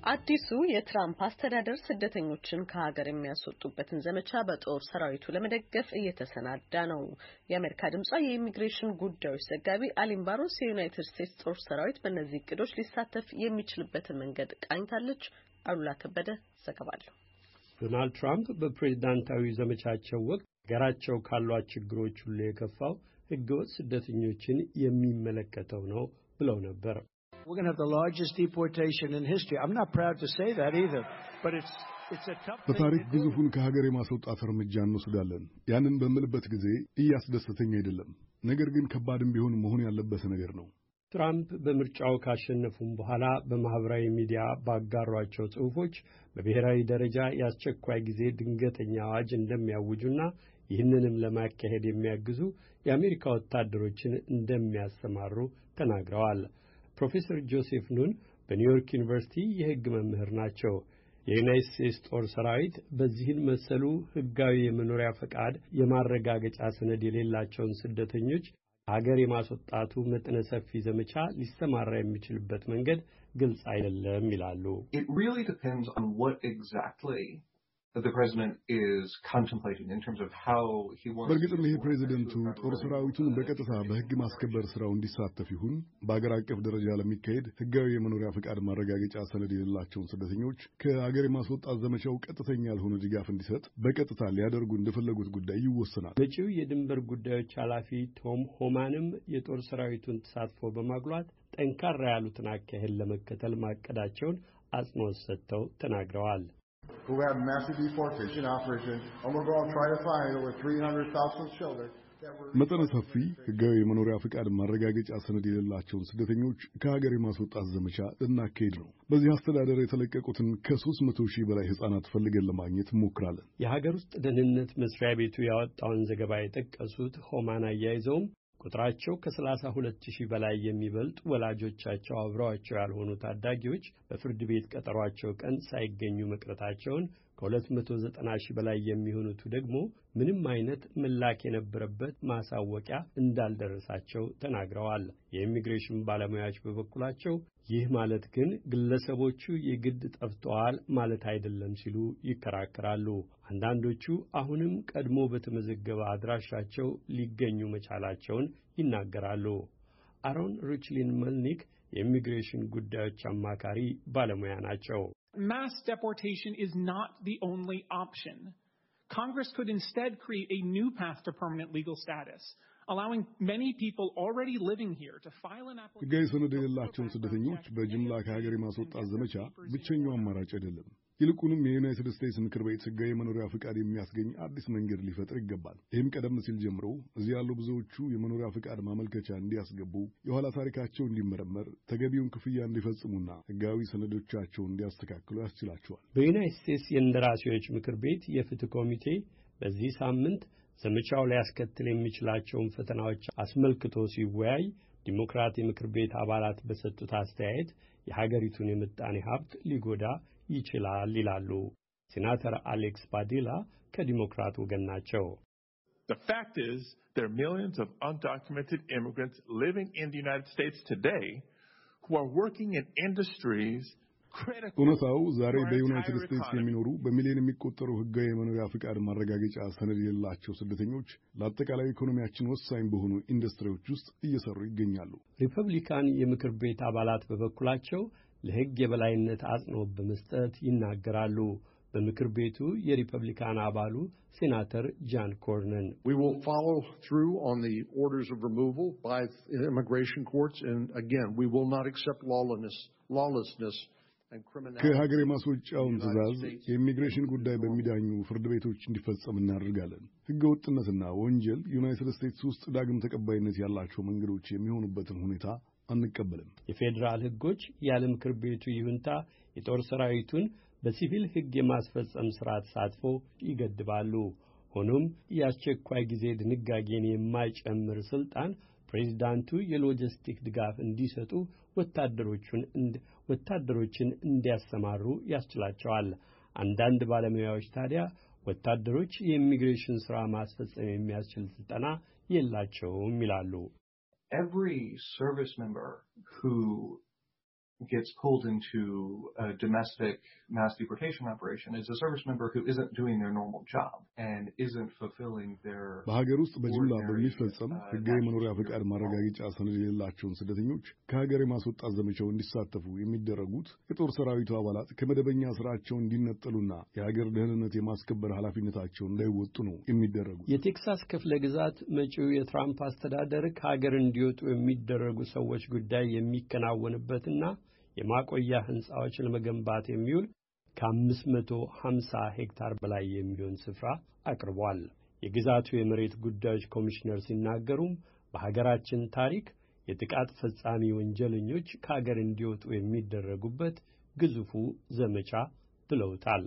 አዲሱ የትራምፕ አስተዳደር ስደተኞችን ከሀገር የሚያስወጡበትን ዘመቻ በጦር ሰራዊቱ ለመደገፍ እየተሰናዳ ነው። የአሜሪካ ድምጿ የኢሚግሬሽን ጉዳዮች ዘጋቢ አሊም ባሮስ የዩናይትድ ስቴትስ ጦር ሰራዊት በእነዚህ እቅዶች ሊሳተፍ የሚችልበትን መንገድ ቃኝታለች። አሉላ ከበደ ዘገባለሁ። ዶናልድ ትራምፕ በፕሬዝዳንታዊ ዘመቻቸው ወቅት ሀገራቸው ካሏት ችግሮች ሁሉ የከፋው ህገወጥ ስደተኞችን የሚመለከተው ነው ብለው ነበር። We're going to have the largest deportation in history. I'm not proud to say that either, but it's በታሪክ ግዙፉን ከሀገር የማስወጣት እርምጃ እንወስዳለን። ያንን በምልበት ጊዜ እያስደሰተኝ አይደለም፣ ነገር ግን ከባድም ቢሆን መሆን ያለበት ነገር ነው። ትራምፕ በምርጫው ካሸነፉም በኋላ በማኅበራዊ ሚዲያ ባጋሯቸው ጽሑፎች በብሔራዊ ደረጃ የአስቸኳይ ጊዜ ድንገተኛ አዋጅ እንደሚያውጁና ይህንንም ለማካሄድ የሚያግዙ የአሜሪካ ወታደሮችን እንደሚያሰማሩ ተናግረዋል። ፕሮፌሰር ጆሴፍ ኑን በኒውዮርክ ዩኒቨርሲቲ የሕግ መምህር ናቸው። የዩናይት ስቴትስ ጦር ሰራዊት በዚህን መሰሉ ሕጋዊ የመኖሪያ ፈቃድ የማረጋገጫ ሰነድ የሌላቸውን ስደተኞች ሀገር የማስወጣቱ መጠነ ሰፊ ዘመቻ ሊሰማራ የሚችልበት መንገድ ግልጽ አይደለም ይላሉ። በእርግጥም ይሄ ፕሬዚደንቱ ጦር ሰራዊቱን በቀጥታ በሕግ ማስከበር ስራው እንዲሳተፍ ይሁን በአገር አቀፍ ደረጃ ለሚካሄድ ሕጋዊ የመኖሪያ ፈቃድ ማረጋገጫ ሰነድ የሌላቸውን ስደተኞች ከአገር የማስወጣት ዘመቻው ቀጥተኛ ያልሆነ ድጋፍ እንዲሰጥ በቀጥታ ሊያደርጉ እንደፈለጉት ጉዳይ ይወሰናል። መጪው የድንበር ጉዳዮች ኃላፊ ቶም ሆማንም የጦር ሰራዊቱን ተሳትፎ በማጉላት ጠንካራ ያሉትን አካሄድ ለመከተል ማቀዳቸውን አጽንኦት ሰጥተው ተናግረዋል። who have massive deportation operation, and we're going to try to find over 300,000 children. መጠነ ሰፊ ሕጋዊ የመኖሪያ ፍቃድ ማረጋገጫ ሰነድ የሌላቸውን ስደተኞች ከሀገር የማስወጣት ዘመቻ ልናካሄድ ነው። በዚህ አስተዳደር የተለቀቁትን ከሦስት መቶ ሺህ በላይ ሕፃናት ፈልገን ለማግኘት እንሞክራለን። የሀገር ውስጥ ደህንነት መስሪያ ቤቱ ያወጣውን ዘገባ የጠቀሱት ሆማን አያይዘውም ቁጥራቸው ከሰላሳ ሁለት ሺህ በላይ የሚበልጥ ወላጆቻቸው አብረዋቸው ያልሆኑ ታዳጊዎች በፍርድ ቤት ቀጠሯቸው ቀን ሳይገኙ መቅረታቸውን ከ290 ሺህ በላይ የሚሆኑቱ ደግሞ ምንም አይነት መላክ የነበረበት ማሳወቂያ እንዳልደረሳቸው ተናግረዋል። የኢሚግሬሽን ባለሙያዎች በበኩላቸው ይህ ማለት ግን ግለሰቦቹ የግድ ጠፍተዋል ማለት አይደለም ሲሉ ይከራከራሉ። አንዳንዶቹ አሁንም ቀድሞ በተመዘገበ አድራሻቸው ሊገኙ መቻላቸውን ይናገራሉ። አሮን ሪችሊን መልኒክ የኢሚግሬሽን ጉዳዮች አማካሪ ባለሙያ ናቸው። mass deportation is not the only option. Congress could instead create a new path to permanent legal status, allowing many people already living here to file an application. ሕጋዊ ሰነድ የሌላቸውን ስደተኞች በጅምላ ከሀገር የማስወጣት ዘመቻ ብቸኛው አማራጭ አይደለም። ይልቁንም የዩናይትድ ስቴትስ ምክር ቤት ሕጋዊ መኖሪያ ፈቃድ የሚያስገኝ አዲስ መንገድ ሊፈጥር ይገባል። ይህም ቀደም ሲል ጀምሮ እዚህ ያሉ ብዙዎቹ የመኖሪያ ፈቃድ ማመልከቻ እንዲያስገቡ፣ የኋላ ታሪካቸው እንዲመረመር፣ ተገቢውን ክፍያ እንዲፈጽሙና ሕጋዊ ሰነዶቻቸውን እንዲያስተካክሉ ያስችላቸዋል። በዩናይትድ ስቴትስ የእንደራሴዎች ምክር ቤት የፍትህ ኮሚቴ በዚህ ሳምንት ዘመቻው ሊያስከትል የሚችላቸውን ፈተናዎች አስመልክቶ ሲወያይ ዲሞክራት የምክር ቤት አባላት በሰጡት አስተያየት የሀገሪቱን የምጣኔ ሀብት ሊጎዳ ይችላል ይላሉ። ሴናተር አሌክስ ባዲላ ከዲሞክራት ወገን ናቸው። The fact is, there are millions of undocumented immigrants living in the United States today who are working in industries እውነታው ዛሬ በዩናይትድ ስቴትስ የሚኖሩ በሚሊዮን የሚቆጠሩ ሕጋዊ የመኖሪያ ፍቃድ ማረጋገጫ ሰነድ የሌላቸው ስደተኞች ለአጠቃላይ ኢኮኖሚያችን ወሳኝ በሆኑ ኢንዱስትሪዎች ውስጥ እየሰሩ ይገኛሉ። ሪፐብሊካን የምክር ቤት አባላት በበኩላቸው ለሕግ የበላይነት አጽንኦት በመስጠት ይናገራሉ። በምክር ቤቱ የሪፐብሊካን አባሉ ሴናተር ጃን ኮርነን We will follow through on the orders of removal by immigration courts and again we will not accept lawlessness lawlessness ከሀገር የማስወጫውን ትዕዛዝ የኢሚግሬሽን ጉዳይ በሚዳኙ ፍርድ ቤቶች እንዲፈጸም እናደርጋለን። ሕገ ወጥነትና ወንጀል ዩናይትድ ስቴትስ ውስጥ ዳግም ተቀባይነት ያላቸው መንገዶች የሚሆኑበትን ሁኔታ አንቀበልም። የፌዴራል ሕጎች ያለ ምክር ቤቱ ይሁንታ የጦር ሰራዊቱን በሲቪል ሕግ የማስፈጸም ሥራ ተሳትፎ ይገድባሉ። ሆኖም የአስቸኳይ ጊዜ ድንጋጌን የማይጨምር ሥልጣን ፕሬዚዳንቱ የሎጂስቲክ ድጋፍ እንዲሰጡ ወታደሮችን እንዲያሰማሩ ያስችላቸዋል። አንዳንድ ባለሙያዎች ታዲያ ወታደሮች የኢሚግሬሽን ሥራ ማስፈጸም የሚያስችል ሥልጠና የላቸውም ይላሉ። every service member who gets pulled into a domestic mass deportation operation is a service member who isn't doing their normal job and isn't fulfilling their በሀገር ውስጥ በጅምላ በሚፈጸም ሕጋዊ መኖሪያ ፈቃድ ማረጋገጫ ሰነድ የሌላቸውን ስደተኞች ከሀገር የማስወጣት ዘመቻው እንዲሳተፉ የሚደረጉት የጦር ሰራዊቱ አባላት ከመደበኛ ስራቸው እንዲነጠሉና የሀገር ደህንነት የማስከበር ኃላፊነታቸውን እንዳይወጡ ነው የሚደረጉት። የቴክሳስ ክፍለ ግዛት መጪው የትራምፕ አስተዳደር ከሀገር እንዲወጡ የሚደረጉ ሰዎች ጉዳይ የሚከናወንበትና የማቆያ ሕንፃዎች ለመገንባት የሚውል ከ550 ሄክታር በላይ የሚሆን ስፍራ አቅርቧል። የግዛቱ የመሬት ጉዳዮች ኮሚሽነር ሲናገሩም በሀገራችን ታሪክ የጥቃት ፈጻሚ ወንጀለኞች ከሀገር እንዲወጡ የሚደረጉበት ግዙፉ ዘመቻ ብለውታል።